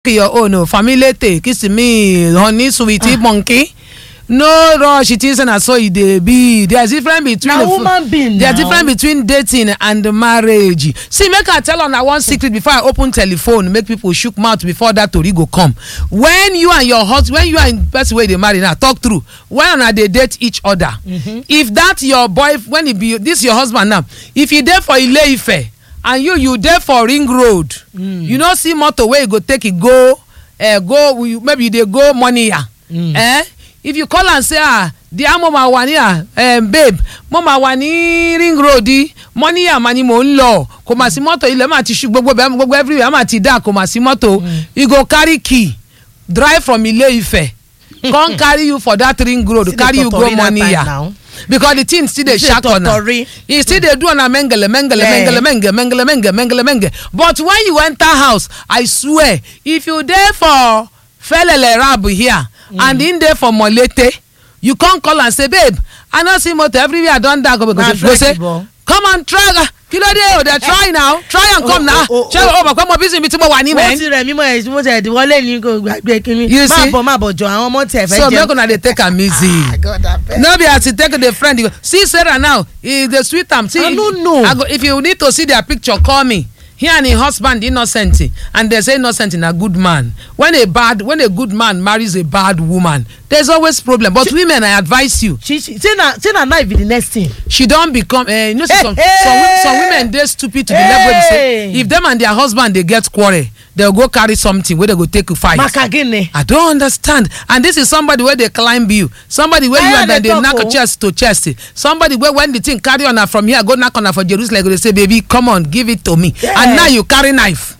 your own o familete kiss me honey sweetie monkey no rush it is na so e dey be there is difference between Na the woman being there is now. difference between dating and marriage see make i tell una one secret before i open telephone make people shook mouth before that tori go come when you and your husband when you and person wey you dey marry now talk true when una dey date each other if that your boy when e be this your husband now if e dey for ile-ife and you you dey for ring road you no see motor wey you go take e go uh, go you- maybe you dey go moniya eh if you call am say ah dear mo ma wà ní à um, babe mo ma wà ní ring road yìí moniya ma ni mò ń lọ kò mà sí mọ́tò ilẹ̀ mà ti ṣú gbogbo bẹ́ẹ̀ gbogbo everywhere mà ti dà kò mà sí mọ́tò you go carry key drive from ile-ife come carry you for that ring road See the carry you go totori that time moniya now. because the thing still dey See the shark on am totori. e still dey do on am mengele mengele Yeah. mengele menge mengele menge mengele menge but when you enter house i swear if you dey for felele rab here and him dey for molete you come call am say babe i no see motor everywhere don dark go Na say go say flexible. come on try ah, kí ló dé o dey try now try and come Oh, now oh, oh, ṣé o mọ̀ pé mo busy mi tí mo wà ní wọ́n mẹ́ ti rẹ̀ mímọ́ ẹ̀ mo tẹ̀ wọlé ní kò gbàgbé kínní You má see? bọ̀ má bọ̀ jọ àwọn ọmọ tẹ̀ fẹ́ so jẹun. make una dey take am easy. God, abeg. no be as you take the friend you go see sarah now e dey sweet am see I if- no know. I go, if you need to see their picture call me he and him husband innocent and they say innocent na good man when a bad when a good man marries a bad woman there's always problem but women i advise you she she say na say na knife be the next thing. she don become uh, you know say Hey, some hey. some wo- some women dey stupid to the level wey be say Hey. if them and their husband dey get quarrel they go carry something wey they go take fight. maka gini. I don't understand. And this is somebody where they climb you. Somebody where you Why and are then they they talk, knock oh? chest to chest. Somebody where when the thing carry on her from here, go knock on her for Jerusalem, they say, baby, come on, give it to me. Yeah. And now you carry knife.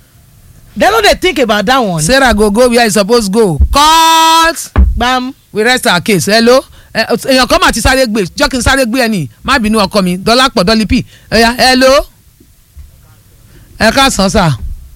dem no dey think about that one. Sarah go go where you suppose go. Cut. gbam. We rest our case. Hello. Eh, èèyàn kan mà ti sáré gbé jọ́ kí n sáré gbé ẹ ní má bínú ọkọ mi dọ́là pọ̀ dọ́lí pì ẹ̀yà hello ẹ káàsán sà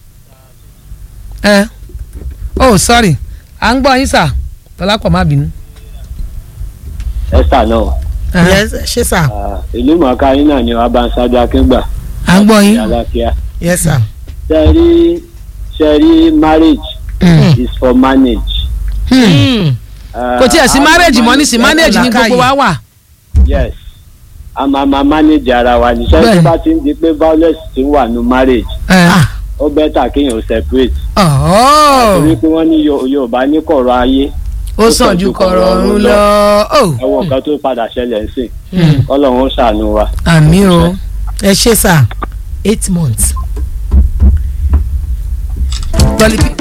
ẹ oh sorry à ń gbọ́ yín sà dọ́là pọ̀ má bínú. esther náà yes ṣe sir. ah, ìlú mọ̀ọ́ká yín náà ni wàá bá ń ṣáájú akíngbà à ń gbọ́ yín. alákíá yes sir. ṣe rí ṣe rí marriage is for manage. Mm. Ah, kò tiẹ̀ sí a máa marriage mọ́ ní sí ẹ manage ní làákàyè. gbogbo wa wà. yes a máa ma manage ara wa ní Bẹ́ẹ̀ni. sẹ́yìn tó bá ti ń di pé violence ti wà ní marriage ah ó bẹ́tà kéèyàn separate ọ̀ọ́ torí pé wọ́n ní Yo- yorùbá ní kọ̀rọ̀ ayé ó sàn ju kọ̀rọ̀ ọ̀run lọ. ó ẹ̀wọ̀n nǹkan tó padà ṣẹlẹ̀ ń sìn kọ́lọ́run ó ṣàánú wa. àmì o. ẹ ṣe sir eight months. dọ́lí pì.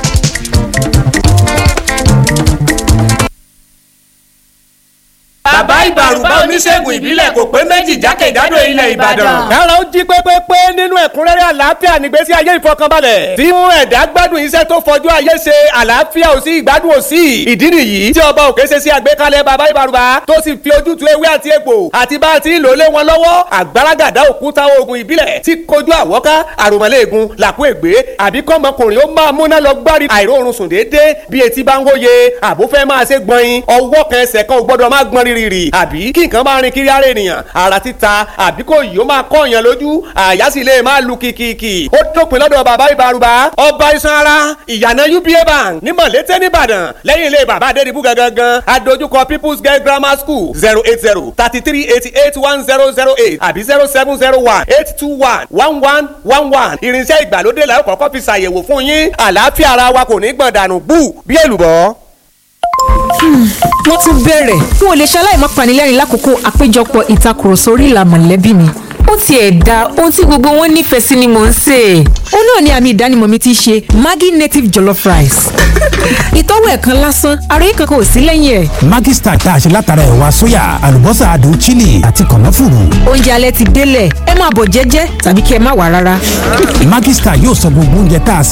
bàbá ìbàrùbá oníṣègùn ìbílẹ̀ kò pé méjì jákèjádò ilẹ̀ ìbàdàn. kára ó jí pépépé nínú ẹ̀kúnrẹ́rẹ́ àlàáfíà nígbésí ayé ìfọkànbalẹ̀ tí mú ẹ̀dá gbádùn iṣẹ́ tó fojú ayé ṣe àlàáfíà ò sí ìgbádùn ò sí ìdí nìyí tí ọba òkè ṣe sí àgbékalẹ̀ bàbá ìbàrùbá tó sì fi ojútùú ewé àti egbò àti bá a ti ń lò lé wọn lọ́wọ́ àgbàràgàdá òkúta oògùn ìbílẹ̀ tí kojú àwọ́ká àròmọ́lẹ́ẹ̀gùn làkú ègbé àbí kọ́mọkùnrin ó máa múná lọ gbárí àìróorun sùn déédéé bí etí bá ń wóye àbó fẹ́ máa ṣe gbọ̀nyin ọwọ́ kan ẹsẹ̀ kan ò gbọ́dọ̀ máa gbọ́n rírì àbí kí nǹkan máa rin kiri ara ènìyàn ara títa àbí kò yìí ó máa kọ́ èèyàn lójú àyà sì lè máa lu kìkìkì ó dópin lọ́dọ̀ bàbá ìbárùbá ọba iṣan ara ìyànà uba bank ní mọ̀lété nìbàdàn lẹ́yìn ilé bàbá adédìbú gangan adójúkọ people's girl grammar school zero eight zero thirty three eighty eight one zero zero eight àbí zero seven zero one eight two one one one one one irinṣẹ́ ìgbàlódé la ó kọ́kọ́ fi ṣàyẹ̀wò fún yín àlàáfíà ara wa kò ní gbọ̀n dànù bú bí èlùbọ́. wọ́n tún bẹ̀rẹ̀ n ò lè ṣaláì má panilẹ́rìn lákòókò àpéjọpọ̀ ìtakùrọ̀sọ orí ìlà mọ̀lẹ́bí mi ó tiẹ̀ da ohun tí gbogbo wọn nífẹ̀ẹ́ sí ni mò ń sè é ó náà ni àmì ìdánimọ̀ mi ti ṣe maggi native jollof rice ìtọ́wò ẹ̀kan lásán àròyé kankan ò sí lẹ́yìn ẹ̀ Maggi Star tá a ṣe látara ẹ̀wà sóyà àlùbọ́sà adùn chili àti kànáfùrù. oúnjẹ alẹ́ ti délẹ̀ ẹ máa bọ̀ jẹ́jẹ́ tàbí kí ẹ má wà rárá. Maggi Star yóò sọ gbogbo oúnjẹ tá a